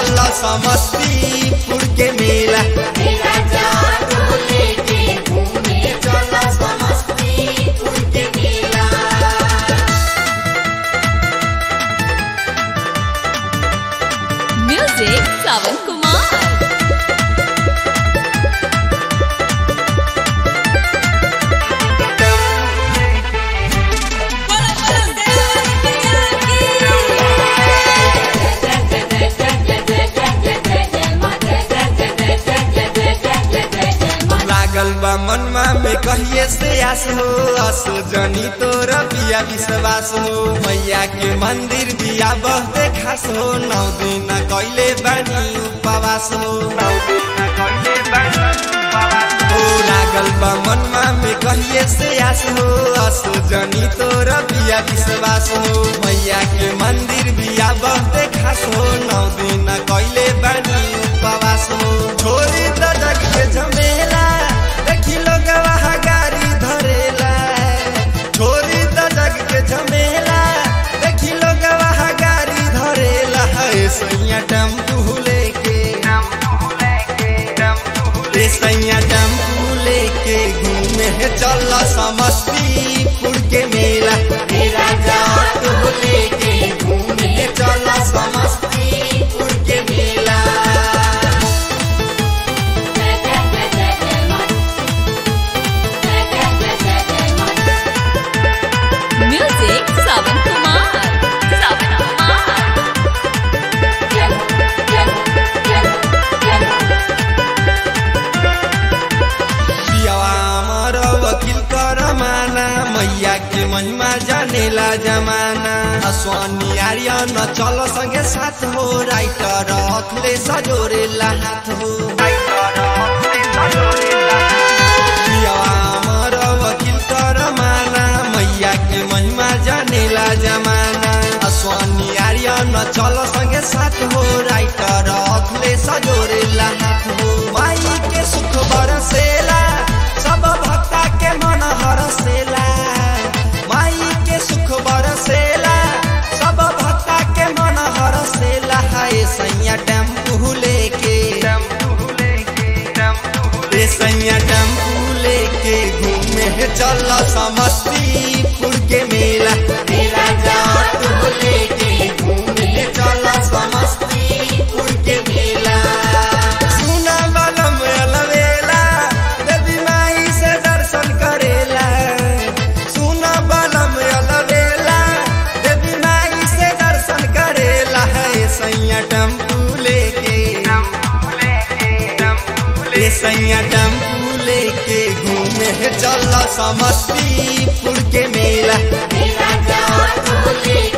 चल समस्तीपुर के मेला मेरा जादू लेके घूमे चला समस्तीपुर के मेला Music Savan Kumar. लागल बा मनमा में कहिए से आस हो अस जनी तोर बिया विश्वास हो मैया के मंदिर बिया बहुते खास हो नौ दिन कैले बानी उपवास हो नौ दिन कैले बानी उपवास हो लागल बा मनमा में कहिए से आस हो अस जनी तोर बिया विश्वास हो मैया के मंदिर बिया बहुते खास हो नौ दिन कैले बानी उपवास हो छोरी त जग के झमेला देखी लोग वहाँ गाड़ी धरेला छोरी त जग के झमेला देखी लोग वहाँ गाड़ी धरेला है सैया टेम्पू लेके रे सैया टेम्पू लेके घूमे चल समस्तीपुर के मेला मेरा जादू लेके घूमे चल समस्तीपुर के मेला Music Savan Kumar. Savan Kumar. पियावा हमर वकील कर माना मैया के महिमा जानेला जमाना अस्वानी आर्यन चल संगे साथ हो राइटर अखले सजोरेला हाथ हो पियावा हमर वकील कर माना मैया के महिमा जानेला जमाना अस्वानी आर्यन चल संगे साथ हो राइटर अखले सजोरेला हाथ हो माई के सुख बरसेला सब भक्ता के मन हरसेला माई के सुख बरसेला सब भक्ता के मन हरसेला हाय सैया टेम्पू लेके रे सैया टेम्पू लेके घूमे चल समस्तीपुर के मेला मेरा जादू लेके घूमे चल समस्तीपुर के मेला सुना बलम अलवेला देवी माई से दर्शन करेला सुना बलम अलवेला देवी माई से दर्शन करेला है सैया टेम्पू लेके रे सैया टेम्पू लेके घूमे चल समस्तीपुर के मेला मेरा जादू लेके